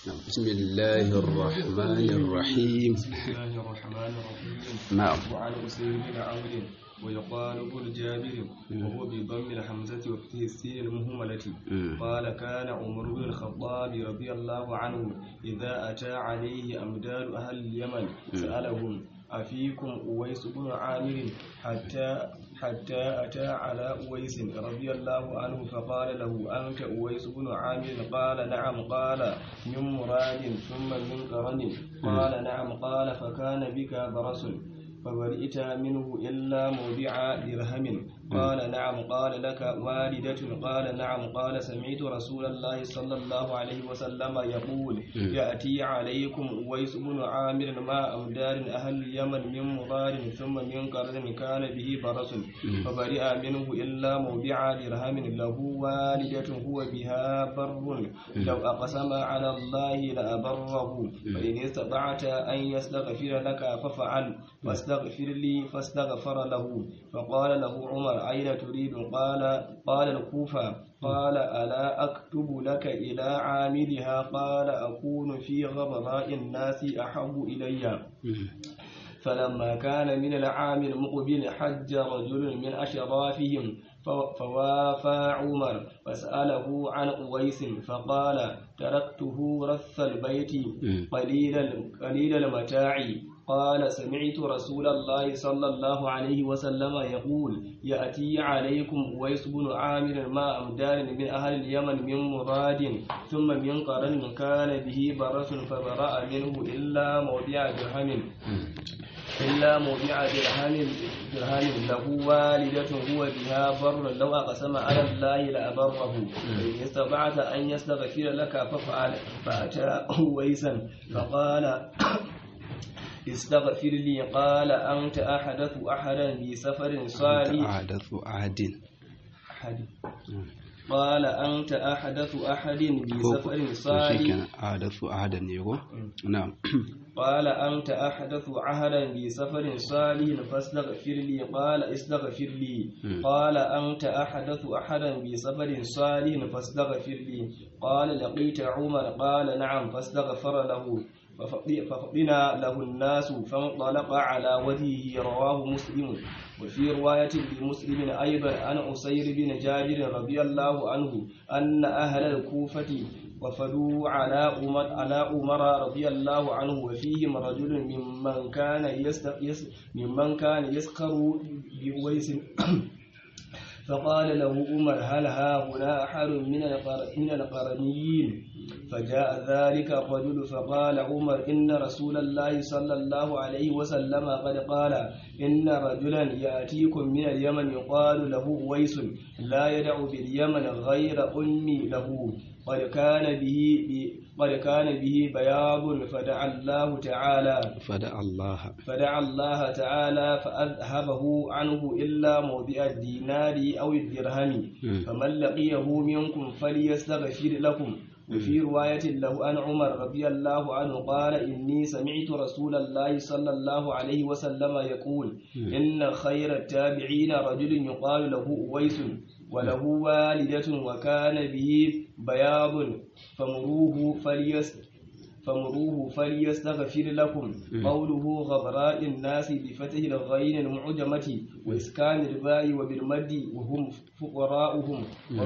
بسم الله الرحمن الرحيم بسم الله الرحمن الرحيم نعم وعن أسير بن عمرو ويقال ابن جابر وهو بضم الحمزة وفتح السين المهملة مم. قال كان عمر بن الخطاب رضي الله عنه إذا أتى عليه أمداد أهل اليمن سألهم أفيكم أويس بن عامر حتى حتى أتى على أويس رضي الله عنه فقال له أنت أويس بن عامر قال نعم قال من مراد ثم من قرن قال نعم قال فكان بك برس فبرئت منه إلا موضع درهم قال نعم قال لك والدة قال نعم قال سمعت رسول الله صلى الله عليه وسلم يقول يأتي عليكم أويس بن عامر ما أمدار أهل اليمن من مضار ثم من قرن كان به برس فبرئ منه إلا موضع درهم له والدة هو بها بر لو أقسم على الله لأبره فإن استطعت أن يستغفر لك ففعل فاستغفر لي فاستغفر له فقال له عمر أين تريد قال قال الكوفة قال ألا أكتب لك إلى عاملها قال أكون في غبراء الناس أحب إلي فلما كان من العام المقبل حج رجل من أشرافهم ف- فوافى عمر فسأله عن أويس فقال تركته رث البيت قليل ال- قليل المتاع قال سمعت رسول الله صلى الله عليه وسلم يقول يأتي عليكم أويس بن عامر ما أمدار من أهل اليمن من مراد ثم من قرن كان به برس فبرأ منه إلا موضع درهم إلا موضع درهم درهم له والدة هو بها بر لو أقسم على الله لأبره فإن استطعت أن يستغفر لك فافعل فأتى ويسا فقال استغفر لي قال أنت أحدث أحدا بسفر صالح أحدث عهد أحد قال أنت أحدث أحد بسفر صالح شيكنا أحدث عهدا يقول نعم قال أنت أحدث عهدا بسفر صالح فاستغفر لي قال استغفر لي مم. قال أنت أحدث أحدا بسفر صالح فاستغفر لي قال لقيت عمر قال نعم فاستغفر له ففض- ففضنا له الناس فانطلق على وجهه رواه مسلم وفي رواية لمسلم أيضا عن عسير بن جابر رضي الله عنه أن أهل الكوفة وفدوا على عمر على عمر رضي الله عنه وفيهم رجل ممن كان يست يس ممن كان يسخر بويس فقال له عمر هل ها هنا أحد من القر- من القرنيين فجاء ذلك الرجل فقال عمر إن رسول الله صلى الله عليه وسلم قد قال إن رجلا يأتيكم من اليمن يقال له ويس لا يدع باليمن غير أمي له قد كان به قد كان به بياض فدعا الله تعالى فدع الله فدعا الله تعالى فأذهبه عنه إلا موضع الدينار أو الدرهم مم. فمن لقيه منكم فليستغفر لكم وفي رواية له عن عمر رضي الله عنه قال إني سمعت رسول الله صلى الله عليه وسلم يقول إن خير التابعين رجل يقال له أويس وله والدة وكان به بياض فمروه فليست فمروه فليستغفر لكم قوله غبراء الناس بفتح الغين المعجمة وإسكان الباء وبالمد وهم فقراؤهم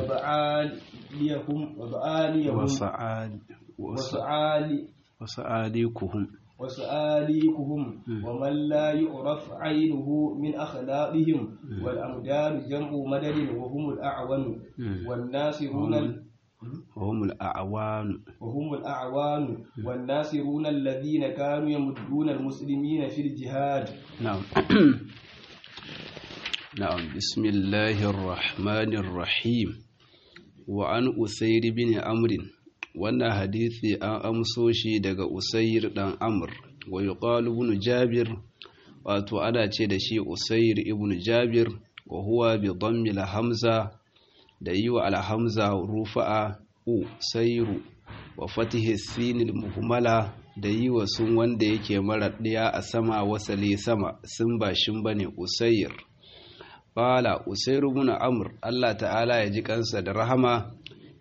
وبعاليهم وبعاليهم وسعاد وسعال وسعاليكهم وسآليكهم ومن لا يعرف عينه من أخلاقهم والأمدار جمع مدد وهم الأعون والناصرون وهم الأعوان وهم الأعوان والناصرون الذين كانوا يمدون المسلمين في الجهاد نعم نعم بسم الله الرحمن الرحيم وعن أسير بن عمرو wannan hadisi an amso shi daga Usair dan Amr wa yuqalu ibn Jabir wato ana ce da shi Usair ibn Jabir wa huwa bi dhammi hamza da yi wa al-hamza rufa'a u sayru wa fatihi sin al-muhmala da yi wa sun wanda yake mara ɗiya a sama wasali sama sun ba shin bane Usair qala Usair ibn Amr Allah ta'ala ya ji kansa da rahama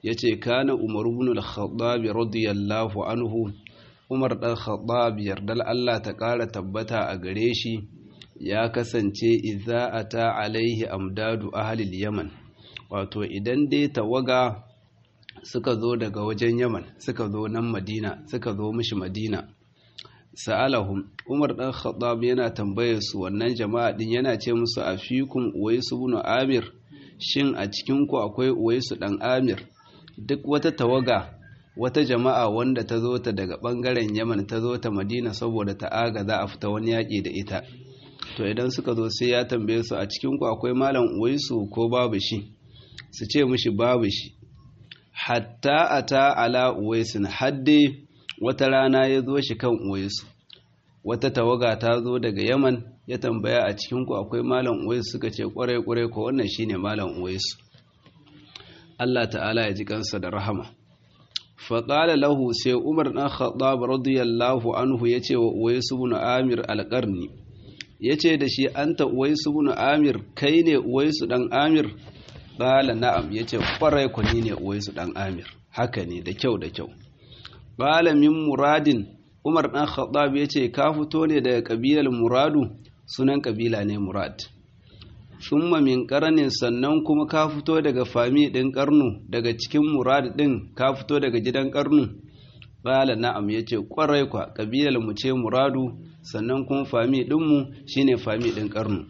yace kana umar ibn al-khattab radiyallahu anhu umar dan khattab yardal Allah ta ƙara tabbata a gare shi ya kasance idza ata alaihi amdadu ahli yaman wato idan dai tawaga suka zo daga wajen yaman suka zo nan madina suka zo mishi madina sa'alahum umar dan khattab yana tambayar su wannan jama'a din yana ce musu afikum uwaisu ibn amir shin a cikin ku akwai uwaisu dan amir duk wata tawaga wata jama'a wanda ta zo ta daga bangaren yaman ta zo ta madina saboda ta aga za a fita wani yaƙi da ita to idan suka zo sai ya tambaye su a cikin ku akwai malam uwaisu ko babu shi su ce mishi babu shi hatta ata ala uwaisin hadde wata rana ya zo shi kan uwaisu wata tawaga ta zo daga yaman ya tambaya a cikinku akwai malam uwaisu suka ce kwarai kwarai ko wannan shine malam uwaisu Allah ta'ala ya ji kansa da rahama faƙala lahu sai umar ɗan khattab radiyallahu anhu ya ce wa uwaisu bin amir alƙarni ya ce da shi anta uwaisu bin amir kai ne uwaisu ɗan amir ƙala na'am ya ce kwarai ku ni ne uwaisu ɗan amir haka ne da kyau da kyau ƙala min muradin umar ɗan khattab ya ce ka fito ne daga ƙabilar muradu sunan ƙabila ne murad summa min ƙaranin sannan kuma ka fito daga fami ɗin ƙarnu daga cikin murad ɗin ka fito daga gidan ƙarnu ƙala na'am ya ce ƙwarai kwa ƙabilar mu ce muradu sannan kuma fami ɗinmu shine fami ɗin ƙarnu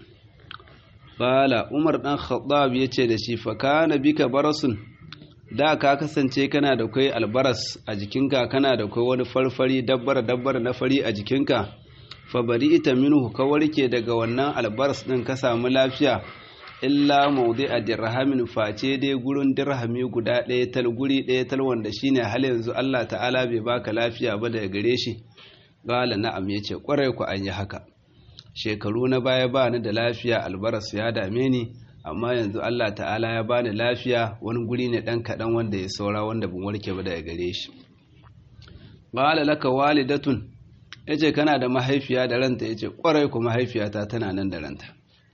ƙala umar ɗan khattab ya ce da shi fa kana bika barasun da ka kasance kana da kai albaras a jikinka kana da kai wani farfari dabbar dabbar na fari a jikinka fa bari ita minhu ka warke daga wannan albaras din ka samu lafiya illa maudi a dirhamin face dai gurin dirhami guda ɗaya tal guri ɗaya tal wanda shine hal yanzu Allah ta'ala bai baka lafiya ba daga gare shi qala na'am yace kwarai ku an yi haka shekaru na baya ba ni da lafiya albaras ya dame ni amma yanzu Allah ta'ala ya bani lafiya wani guri ne dan kaɗan wanda ya saura wanda ban warke ba daga gare shi qala laka walidatun yace kana da mahaifiya da ranta yace kwarai ku mahaifiyata tana nan da ranta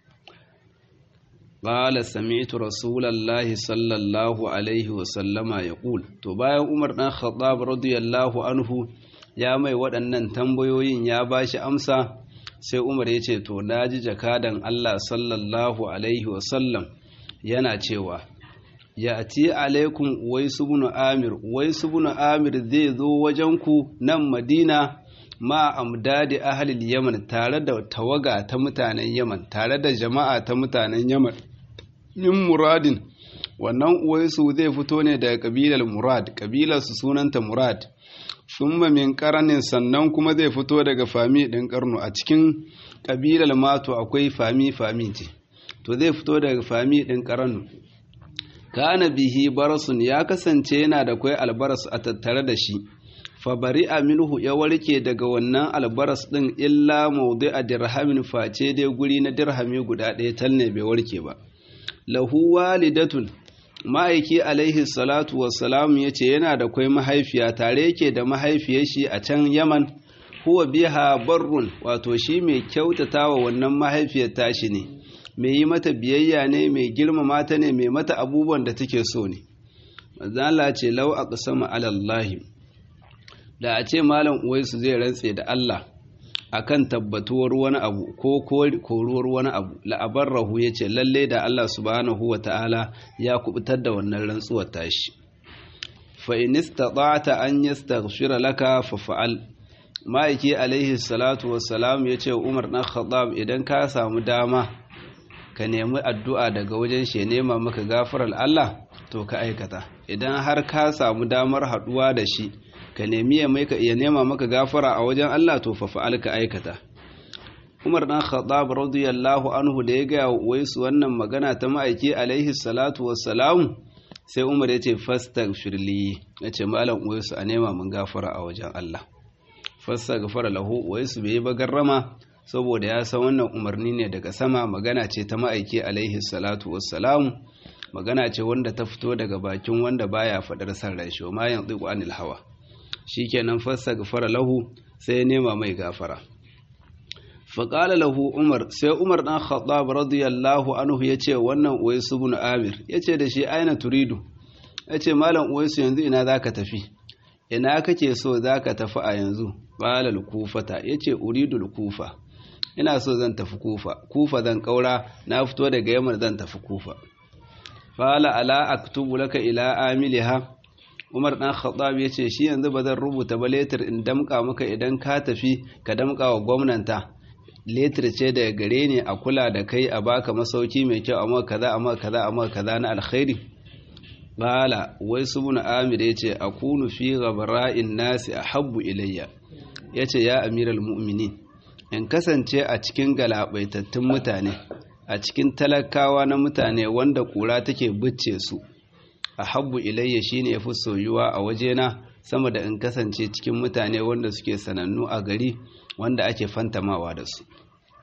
qala sami'tu rasulallahi sallallahu alaihi wa sallama yaqul to bayan Umar dan Khattab radiyallahu anhu ya mai waɗannan tambayoyin ya bashi amsa sai umar ya ce to na ji jakadan Allah sallallahu alaihi wasallam yana cewa ya ti alaikum waisu bunu amir waisu bunu amir zai zo wajenku nan madina ma amdadi ahalil yaman tare da tawaga ta mutanen yaman tare da jama'a ta mutanen yaman min muradin wannan uwaisu zai fito ne daga kabilar murad kabilar su sunanta murad summa min karanin sannan kuma zai fito daga fami ɗin karnu a cikin ƙabilar mato akwai fami fami ce to zai fito daga fami ɗin karnu kana bihi barasun ya kasance yana da kwai albaras a tattare da shi fabari minhu ya warke daga wannan albaras ɗin illa maudi a dirhamin face dai guri na dirhami guda ɗaya tal ne bai warke ba lahu walidatun ma'aiki alaihi salatu wassalam ya ce yana da kwai mahaifiya tare yake da mahaifiyar shi a can yaman huwa biha barrun wato shi mai kyautata wa wannan mahaifiyar tashi ne mai yi mata biyayya ne mai girmama ta ne mai mata abubuwan da take so ne mazala ce lau a ƙasama alallahi da a ce malam uwaisu zai rantse da Allah akan tabbatuwar wani abu ko koruwar wani abu la'abarrahu ya ce lalle da Allah subhanahu wa ta'ala ya kubutar da wannan rantsuwar tashi fa in istata'ta an yastaghfira laka fa fa'al ma'aiki alaihi salatu wassalam ya ce Umar dan Khattab idan ka samu dama ka nemi addu'a daga wajen shi nema maka gafarar Allah to ka aikata idan har ka samu damar haduwa da shi ka nemi ya nema maka gafara a wajen Allah to fa fa'al ka aikata Umar dan Khattab radiyallahu anhu da ya ga waisu wannan magana ta ma'aiki alaihi salatu wassalam sai Umar ya ce fastaghfirli yace malam waisu a nema mun gafara a wajen Allah fastaghfara lahu waisu bai ba garrama saboda ya san wannan umarni ne daga sama magana ce ta ma'aiki alaihi salatu wassalam magana ce wanda ta fito daga bakin wanda baya fadar san rai shi ma yanzu anil hawa shikenan fastaghfara lahu sai ya nema mai gafara faƙala lahu umar sai umar ɗan khattab radiyallahu anhu ya ce wannan uwaisu bin amir ya ce da shi aina turidu yace malam uwaisu yanzu ina zaka tafi ina kake so zaka tafi a yanzu balal kufata yace uridul kufa ina so zan tafi kufa kufa zan kaura na fito daga yamma zan tafi kufa fala ala aktubu laka ila amiliha Umar dan Khattab yace shi yanzu ba zan rubuta ba letter in damka maka idan ka tafi ka damka wa gwamnanta letter ce daga gare ne a kula da kai a baka masauki mai kyau amma kaza amma kaza amma kaza na alkhairi bala wai subun amir yace akunu fi ghabra'in nasi ahabbu ilayya yace ya amiral mu'minin in kasance a cikin galabaitattun mutane a cikin talakawa na mutane wanda kura take bicce su a habbu ilayya shine yafi soyuwa a wajena sama da in kasance cikin mutane wanda suke sanannu a gari wanda ake fantamawa da su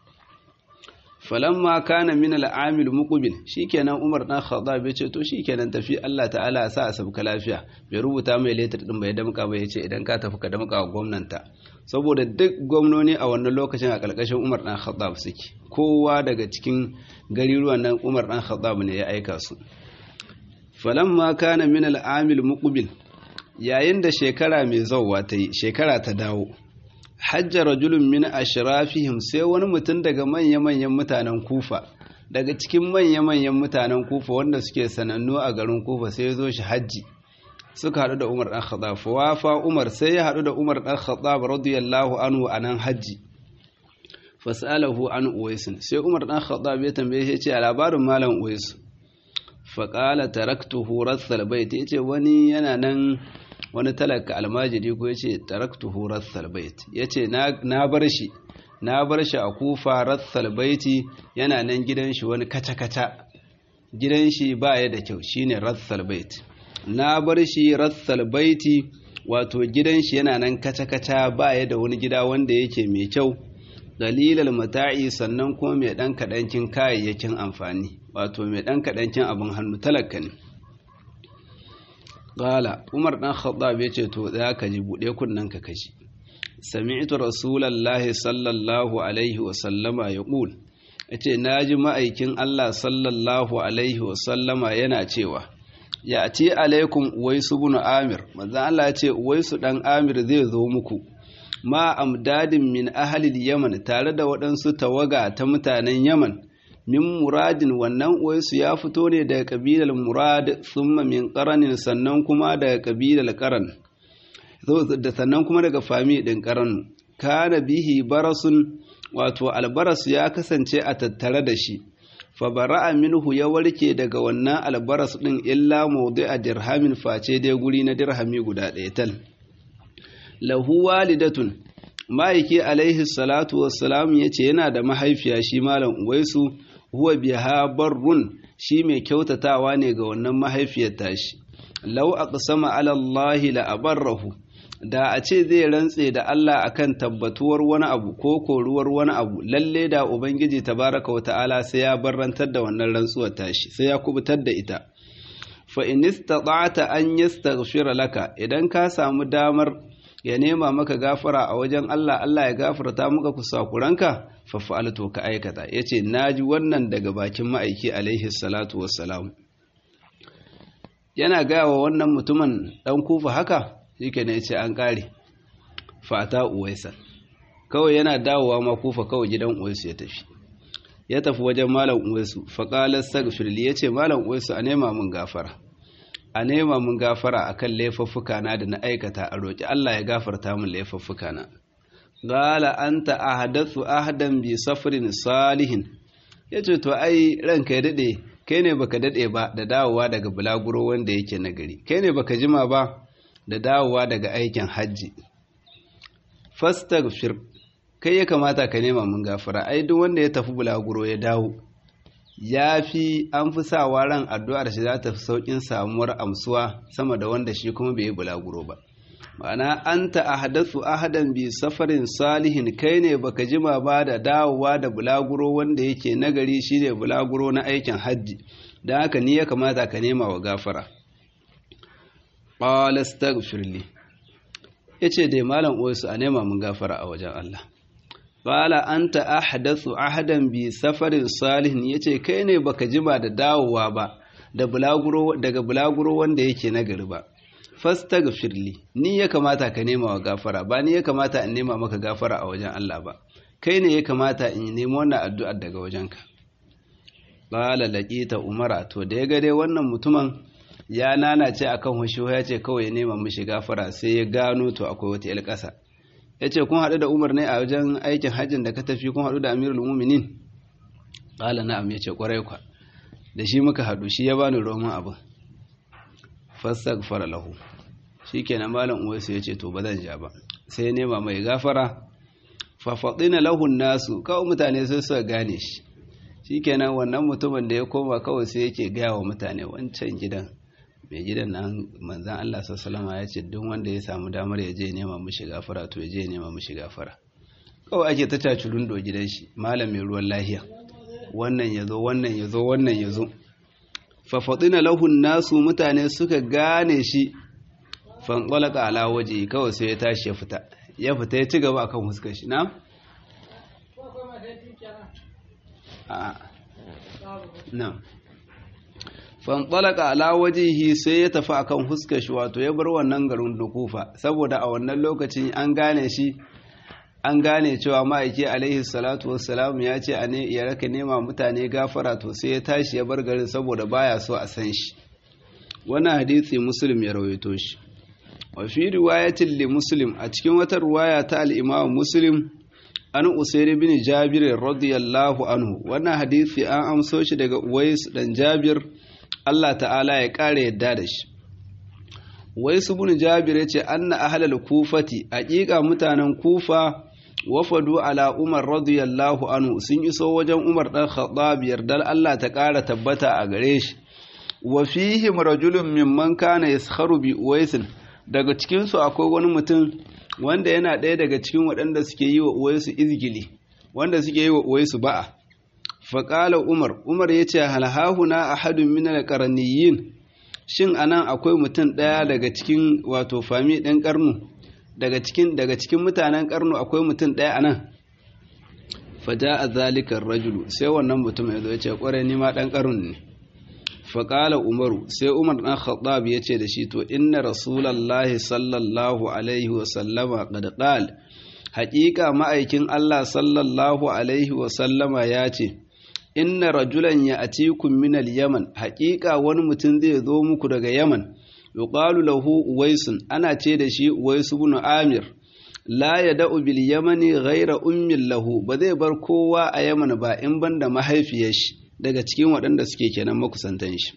falamma kana min al'amil muqbil shikenan Umar dan Khattab ya ce to shikenan tafi Allah ta'ala ya sa a sabka lafiya bai rubuta mai letter din bai damka ba yace idan ka tafi ka damka wa gwamnanta saboda duk gwamnoni a wannan lokacin a ƙarƙashin Umar ɗan Khattab suke kowa daga cikin gariruwan nan Umar ɗan Khattab ne ya aika su falamma kana min al-amil muqbil yayin da shekara mai zawwa ta yi shekara ta dawo hajja rajulun min ashrafihim sai wani mutum daga manya-manyan mutanen Kufa daga cikin manya-manyan mutanen Kufa wanda suke sanannu a garin Kufa sai ya zo shi hajji suka haɗu da Umar ɗan Khattab wafa Umar sai ya haɗu da Umar ɗan Khattab radiyallahu anhu a nan hajji fasalahu an Uwaisin sai Umar ɗan Khattab ya tambaye shi ce a labarin malam Uwais faƙala taraktuhu rassal bait yace wani yana nan wani talaka almajiri ko yace taraktuhu rassal bait yace na bar shi na bar shi a kufa rassal baiti yana nan gidan shi wani kaca-kaca gidan shi ba ya da kyau shine rassal bait na bar shi rassal baiti wato gidan shi yana nan kaca-kaca ba ya da wani gida wanda yake mai kyau dalilal mata'i sannan kuma mai ɗan kaɗancin kayayyakin amfani wato mai ɗan kaɗancin abin hannu talaka ne ƙala umar ɗan khattab ya ce to za ka ji buɗe kunnen ka kashi sami'tu rasulallahi sallallahu alaihi wa sallama ya ƙul ya ce na ji ma'aikin allah sallallahu alaihi wa sallama yana cewa ya ce alaikum uwaisu bin amir manzan Allah ya ce uwaisu dan amir zai zo muku ma amdadin min ahalil yaman tare da waɗansu tawaga ta mutanen yaman min muradin wannan uwaisu ya fito ne daga kabilar murad summa min qaranin sannan kuma daga kabilar qaran da sannan kuma daga fami din qaran kana bihi barasun wato albaras ya kasance a tattare da shi fabara'a minhu ya warke daga wannan albaras ɗin illa a dirhamin face dai guri na dirhami guda ɗaya tal lahu walidatun ma'aiki alaihi salatu wassalam ya ce yana da mahaifiya shi malam uwaisu huwa biha barrun shi mai kyautatawa ne ga wannan mahaifiyar tashi lau aqsama ala Allah la abarrahu da a ce zai rantse da Allah akan tabbatuwar wani abu ko koruwar wani abu lalle da ubangiji tabaraka wa ta'ala sai ya barrantar da wannan rantsuwar tashi sai ya kubutar da ita fa in istata'ta an yastaghfira laka idan ka samu damar ya nema maka gafara a wajen Allah Allah ya gafarta maka kusakuranka fa fa'altu ka aikata yace naji wannan daga bakin ma'aiki alaihi salatu wassalam yana gaya wa wannan mutumin dan kufa haka shike ne ce an kare fata uwaisan kawai yana dawowa ma kufa kawai gidan uwaisu ya tafi ya tafi wajen malam uwaisu faƙalar sagfirli ya ce malam uwaisu a nema mun gafara a nema mun gafara a kan laifuffuka na da na aikata a roƙi Allah ya gafarta mun laifuffuka na gala an ta ahadatsu ahadan bi safarin salihin ya ce to ai ranka ya daɗe kai ne baka daɗe ba da dawowa daga bulaguro wanda yake nagari kai ne baka jima ba da dawowa daga aikin hajji fastaghfir kai ya kamata ka nema mun gafara ai duk wanda ya tafi bulaguro ya dawo ya fi an fi sawa ran addu'ar shi za ta fi saukin samuwar amsuwa sama da wanda shi kuma bai yi bulaguro ba ma'ana anta ahdathu ahadan bi safarin salihin kai ne baka jima ba da dawowa da bulaguro wanda yake nagari shine bulaguro na aikin hajji dan haka ni ya kamata ka nema wa gafara qala astaghfir li yace dai malam uwaisu a nema mun gafara a wajen Allah qala anta ahdathu ahadan bi safarin salihin yace kai ne baka jima da dawowa ba da bulaguro daga bulaguro wanda yake nagari ba fastaghfirli ni ya kamata ka nema wa gafara ba ni ya kamata in nema maka gafara a wajen Allah ba kai ne ya kamata in nemi wannan addu'ar daga wajenka qala laqita umara to da ya ga dai wannan mutumin ya nanace akan hushu ya ce kawai ya nema mishi gafara sai ya gano to akwai wata yar ƙasa ya ce kun haɗu da umar ne a wajen aikin hajjin da ka tafi kun haɗu da amirul muminin ƙala na'am ya ce ƙwarai kwa da shi muka haɗu shi ya bani roman abin fassag fara lahu shi kenan malam uwaisu ya ce to ba zan ja ba sai ya nema mai gafara fafaɗina lahun nasu kawai mutane sai suka gane shi shi kenan wannan mutumin da ya koma kawai sai yake gaya wa mutane wancan gidan mai gidan nan manzan Allah sassalama ya ce duk wanda ya samu damar ya je nema mishi gafara to ya je nema mishi gafara kawai ake ta cacurun do gidan shi malam mai ruwan lahiya wannan ya zo wannan ya zo wannan ya zo fafaɗina lahun nasu mutane suka gane shi fanƙwalaka ala waje kawai sai ya tashi ya fita ya fita ya ci gaba akan huskar shi na? na fanɗalaka ala wajihi sai ya tafi akan huskar shi wato ya bar wannan garin dukufa saboda a wannan lokacin an gane shi an gane cewa ma'aiki alaihi salatu wassalam ya ce a ne ya raka nema mutane gafara to sai ya tashi ya bar garin saboda baya so a san shi wannan hadisi muslim ya rawaito shi wa fi riwayatin li muslim a cikin wata riwaya ta al-imam muslim an usairi bin jabir radiyallahu anhu wannan hadisi an amso shi daga uwais dan jabir Allah ta'ala ya kare yadda da shi uwais bin jabir yace anna ahlal kufati haqiqa mutanen kufa wafadu ala umar radiyallahu anhu sun iso wajen umar dan khattab yardar Allah ta kara tabbata a gare shi wa fihim rajulun mimman kana yaskharu bi uwais daga cikin su akwai wani mutum wanda yana ɗaya daga cikin waɗanda suke yi wa uwaisu izgili wanda suke yi wa uwaisu ba'a faƙala umar umar ya ce halhahuna a hadun minar ƙaraniyin shin anan akwai mutum ɗaya daga cikin wato fami ɗin ƙarnu daga cikin daga cikin mutanen ƙarnu akwai mutum ɗaya anan faja a zalikan rajulu sai wannan mutum ya zo ya ce ƙwarai ni ma ɗan ƙarnu ne faƙala umaru sai umar ɗan khattab ya ce da shi to inna rasulallahi sallallahu alaihi wasallama qad qal haƙiƙa ma'aikin Allah sallallahu alaihi wasallama ya ce inna rajulan ya atikum min al-yaman haƙiƙa wani mutum zai zo muku daga yaman yuqalu lahu uwaisun ana ce da shi uwaisu ibn amir la yada'u bil yamani ghayra ummin lahu ba zai bar kowa a yaman ba in banda mahaifiyar shi daga cikin waɗanda suke kenan makusantan shi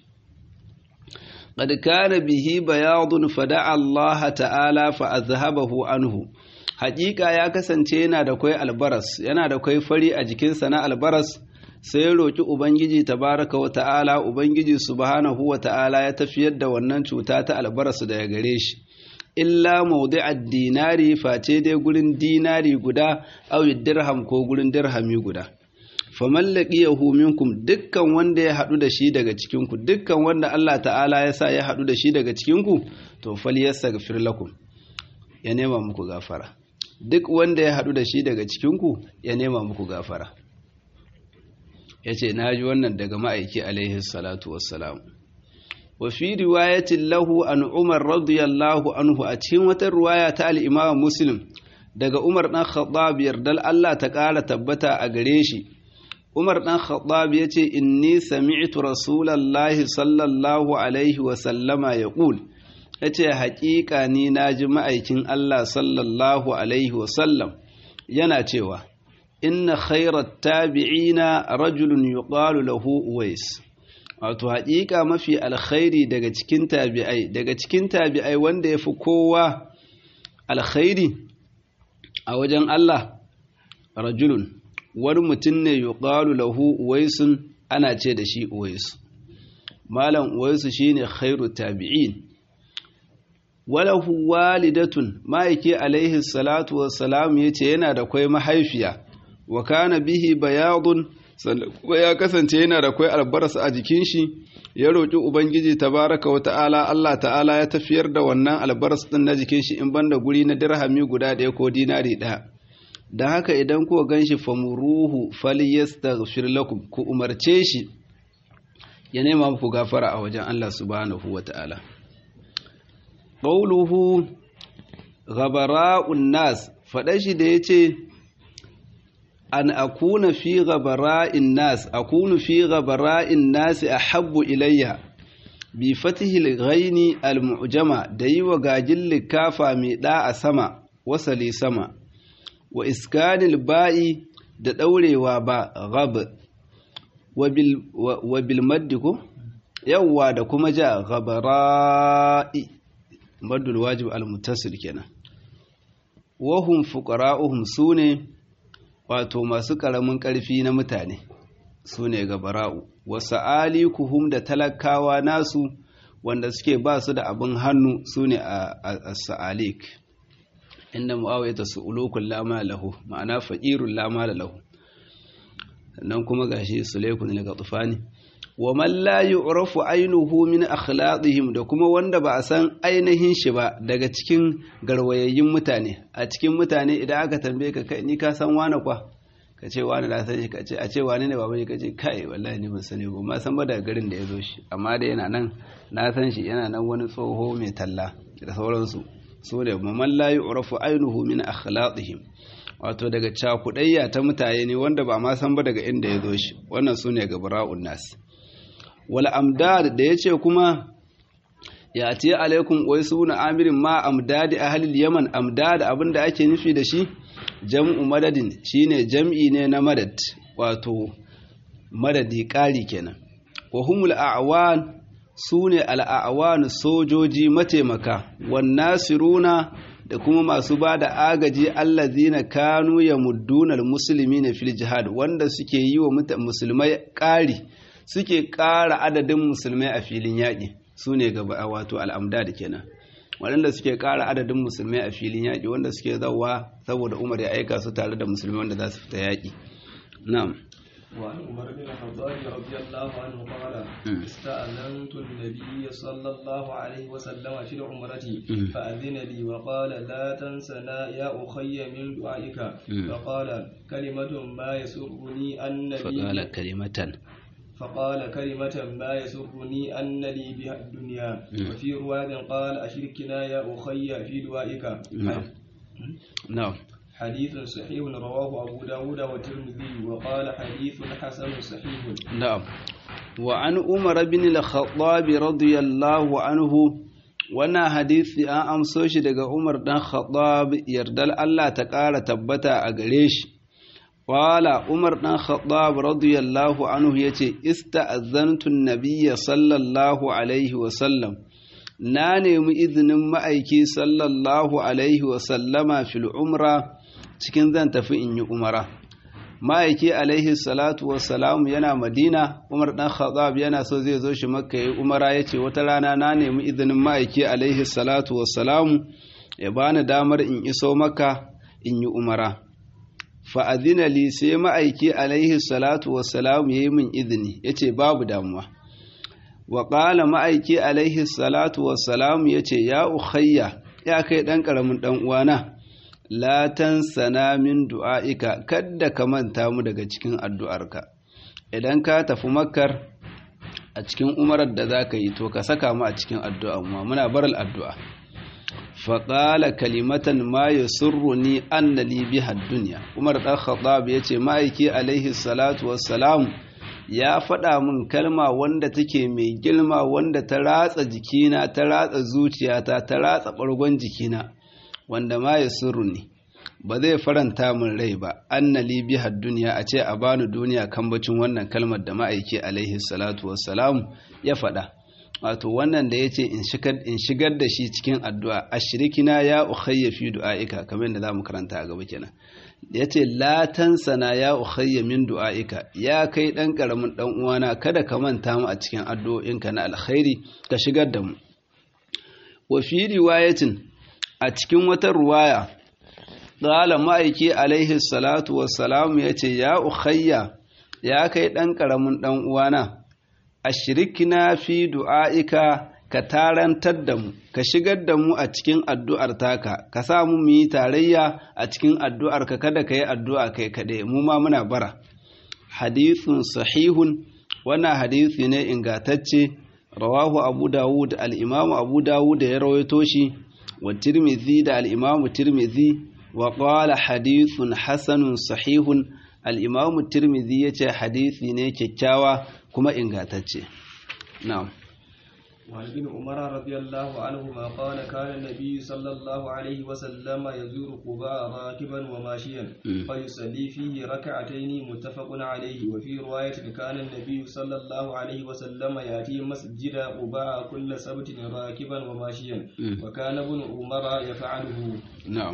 qad kana bihi bayadun fada'a Allah ta'ala fa azhabahu anhu haƙiƙa ya kasance yana da kai albaras yana da kai fari a jikinsa na albaras sai ya roki ubangiji tabaraka wa ta'ala ubangiji subhanahu wa ta'ala ya tafiyar da wannan cuta ta albaras daga gare shi illa mawdi'ad dinari face dai gurin dinari guda aw dirham ko gurin dirhami guda faman laqiyahu minkum dukkan wanda ya hadu da shi daga cikin ku dukkan wanda Allah ta'ala ya sa ya hadu da shi daga cikin ku to falyastaghfir lakum ya nema muku gafara duk wanda ya hadu da shi daga cikin ku ya nema muku gafara yace naji wannan daga ma'aiki alaihi salatu wassalam wa fi riwayatin lahu an Umar radiyallahu anhu a cikin wata riwaya ta al-Imam Muslim daga Umar dan Khattab yardal Allah ta ƙara tabbata a gare shi Umar ɗan Khattab ya ce, Inni sami'tu Rasulallahi sallallahu Alaihi wasallama ya ƙul, ya ce, Haƙiƙa ni na ji ma'aikin Allah sallallahu Alaihi wasallam yana cewa, Inna khairat tabi'ina rajulun yuqalu lahu Uwais. Wato, haƙiƙa mafi alkhairi daga cikin tabi'ai, daga cikin tabi'ai wanda ya fi kowa alkhairi a wajen Allah, rajulun. wani mutum ne yuqalu lahu uwaisun ana ce da shi uwaisu malam uwaisu shine khairu tabi'in walahu walidatun ma'aiki alaihi salatu wassalam yace yana da kwai mahaifiya wa kana bihi bayadun kuma ya kasance yana da kwai albarasa a jikin shi ya roƙi ubangiji tabaraka wa ta'ala Allah ta'ala ya tafiyar da wannan albaras din na jikin shi in banda guri na dirhami guda ɗaya ko dinari ɗaya da haka idan kuka gan shi famuruhu falyastaghfir lakum ku umarce shi ya nema muku gafara a wajen Allah subhanahu wata'ala qawluhu ghabara'un nas faɗa shi da yace an akuna fi ghabara'in nas akunu fi ghabara'in nas ahabbu ilayya bi fatihil ghaini al-mu'jama da yi wa gajin likafa mai da a sama wasali sama wa iskanil ba'i da daurewa ba ghab wa bil maddi ko yawwa da kuma ja ghabara'i maddul wajib al-muttasil kenan wa hum fuqara'uhum sune wato masu karamin karfi na mutane sune gabara'u wasu alikuhum da talakawa nasu wanda suke ba su da abin hannu su ne a sa'alik inda mu'awai ta su'ulukun lama lahu ma'ana faƙirun lama da lahu sannan kuma gashi sulaikun daga tufani wa man la yu'rafu ainihu min akhlaqihim da kuma wanda ba a san ainihin shi ba daga cikin garwayayyun mutane a cikin mutane idan aka tambaye ka kai ni ka san wani kwa ka ce wani na sani ka ce a ce wani ne baban ka ce kai wallahi ni ban sani ba ma san ba daga garin da ya zo shi amma da yana nan na san shi yana nan wani tsoho mai talla da sauransu su ne man la yu'rafu ainihu min akhlaqihim wato daga cakudayya ta mutane ne wanda ba ma san ba daga inda ya zo shi wannan su ne gabara'un nas wal amdad da yace kuma ya ce alaikum wai suna amirin ma amdadi ahlil yaman amdad abinda ake nufi da shi jam'u madadin shine jam'i ne na madad wato madadi ƙari kenan wa humul a'wan sune al'awan sojoji mataimaka wan nasiruna da kuma masu ba da agaji allazina kanu yamudduna almuslimina fil jihad wanda suke yi wa musulmai ƙari suke ƙara adadin musulmai a filin yaƙi sune gaba wato al'amdad kenan waɗanda suke ƙara adadin musulmai a filin yaƙi wanda suke zauwa saboda umar ya aika su tare da musulmai wanda za su fita yaƙi na'am وعن عمر بن الخطاب رضي الله عنه قال استأذنت النبي صلى الله عليه وسلم في العمرة فأذن لي وقال لا تنسنا يا أخي من دعائك فقال كلمة ما يسرني أن لي فقال كلمة فقال كلمة ما يسرني أن لي بها الدنيا وفي رواية قال أشركنا يا أخي في دعائك نعم نعم حديث صحيح رواه أبو داود والترمذي وقال حديث حسن صحيح نعم وعن عمر بن الخطاب رضي الله عنه wannan hadisi an amso shi daga Umar dan Khattab yardal Allah ta ƙara tabbata a gare shi Wala Umar ɗan Khattab radiyallahu anhu ya ce, Ista'azantun Nabiya sallallahu Alaihi wasallam, na nemi izinin ma'aiki sallallahu Alaihi wasallama fil umra cikin zan tafi in yi umara. Ma'aiki Alaihi salatu wasalamu yana Madina, Umar ɗan Khattab yana so zai zo shi makka yi umara ya ce, Wata rana na nemi izinin ma'aiki Alaihi salatu wasalamu ya bani damar in iso maka in yi umara. fa'adina li sai ma'aiki alaihi salatu wassalam ya yi min izini ya ce babu damuwa wa ƙala ma'aiki alaihi salatu wassalam ya ce ya ukhayya ya kai ɗan ƙaramin ɗan uwana latan sana min du'a'ika kadda ka manta mu daga cikin addu'arka idan ka tafi makkar a cikin umarar da za ka yi to ka saka mu a cikin addu'a mu muna baral addu'a faƙala kalimatan ma ya surruni annali biha duniya umar ɗan khattab ya ce ma'aiki alaihi salatu wassalam ya faɗa min kalma wanda take mai girma wanda ta ratsa jikina ta ratsa zuciyata ta ratsa ɓargon jikina wanda ma ya surruni ba zai faranta min rai ba annali biha duniya a ce a bani duniya kambacin wannan kalmar da ma'aiki alaihi salatu wassalam ya faɗa wato wannan da ya ce in shigar da shi cikin addu'a a shirikina ya ukhayya fi du'a'ika kamar yadda za mu karanta a gaba kenan ya ce latansana ya ukhayya min du'a'ika ya kai ɗan ƙaramin ɗan uwana kada ka manta mu a cikin addu'o'inka na alkhairi ka shigar da mu wa fi riwayatin a cikin wata ruwaya qala ma'aiki alaihi salatu wassalamu ya ce ya ukhayya ya kai ɗan ƙaramin ɗan uwana ashirikina fi du'a'ika ka tarantar da mu ka shigar da mu a cikin addu'ar taka ka sa mu mu yi tarayya a cikin addu'ar ka kada ka yi addu'a kai kaɗai mu ma muna bara hadithun sahihun wannan hadisi ne ingantacce rawahu abu dawud al-imamu abu dawud ya rawaito shi wa tirmidhi da al-imamu tirmidhi wa qala hadithun hasanun sahihun al-imamu tirmidhi yace hadisi ne kyakkyawa kuma ingantacce na'am وعن ابن عمر رضي الله عنهما قال كان النبي صلى الله عليه وسلم يزور قباء راكبا وماشيا فيصلي فيه ركعتين متفق عليه وفي رواية كان النبي صلى الله عليه وسلم يأتي مسجد قباء كل سبت راكبا وماشيا وكان ابن عمر يفعله نعم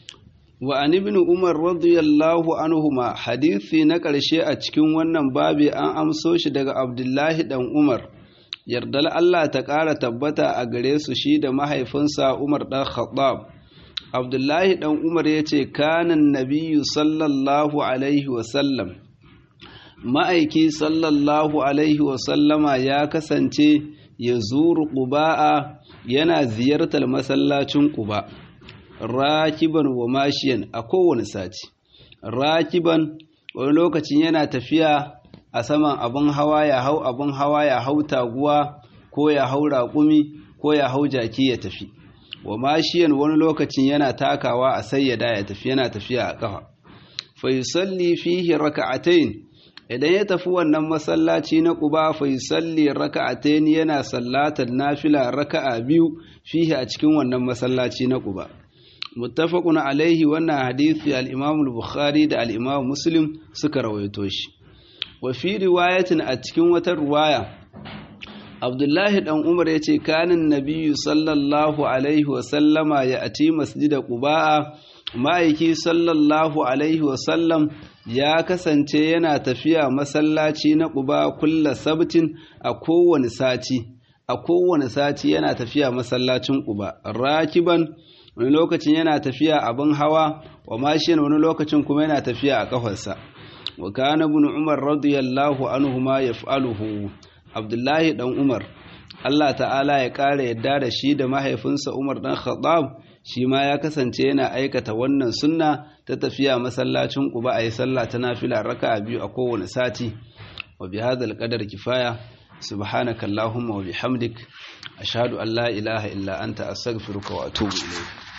وعن ابن عمر رضي الله عنهما حديثي نقل شيء a cikin wannan babi an amso shi daga Abdullahi dan Umar yardar Allah ta ƙara tabbata a gare su shi da mahaifinsa Umar ɗan Khattab. Abdullahi ɗan Umar ya ce, Kanan nabiyu sallallahu Alaihi wasallam, ma'aiki sallallahu Alaihi wasallama ya kasance ya zuru ƙuba'a yana ziyartar masallacin ƙuba, rakiban wa mashiyan a kowane sati. Rakiban wani lokacin yana tafiya a saman abin hawa ya hau abin hawa ya hau taguwa ko ya hau raƙumi ko ya hau jaki ya tafi wa mashiyan wani lokacin yana takawa a sayyada ya tafi yana tafiya a ƙafa fa yusalli fihi raka'atayn idan ya tafi wannan masallaci na Quba fa yusalli raka'atayn yana sallatar nafila raka'a biyu fihi a cikin wannan masallaci na Quba muttafaqun alaihi wannan hadisi al-Imam al-Bukhari da al-Imam Muslim suka rawaito shi wafi riwayatin a cikin wata ruwaya abdullahi dan umar ya ce kanin nabiyu sallallahu alaihi wasallama ya ati masjida quba'a ma'aiki sallallahu alaihi wasallam ya kasance yana tafiya masallaci na quba kulla sabtin a kowane sati a kowane sati yana tafiya masallacin quba rakiban wani lokacin yana tafiya abin hawa wa mashin wani lokacin kuma yana tafiya a kafarsa wa kana ibn umar radiyallahu anhuma yaf'aluhu abdullahi dan umar Allah ta'ala ya kare yadda da shi da mahaifinsa umar dan khattab shi ma ya kasance yana aikata wannan sunna ta tafiya masallacin quba ayi sallah ta nafila raka'a biyu a kowane sati wa bi hadal qadar kifaya subhanakallahumma wa bihamdik ashhadu an la ilaha illa anta astaghfiruka wa atubu ilayk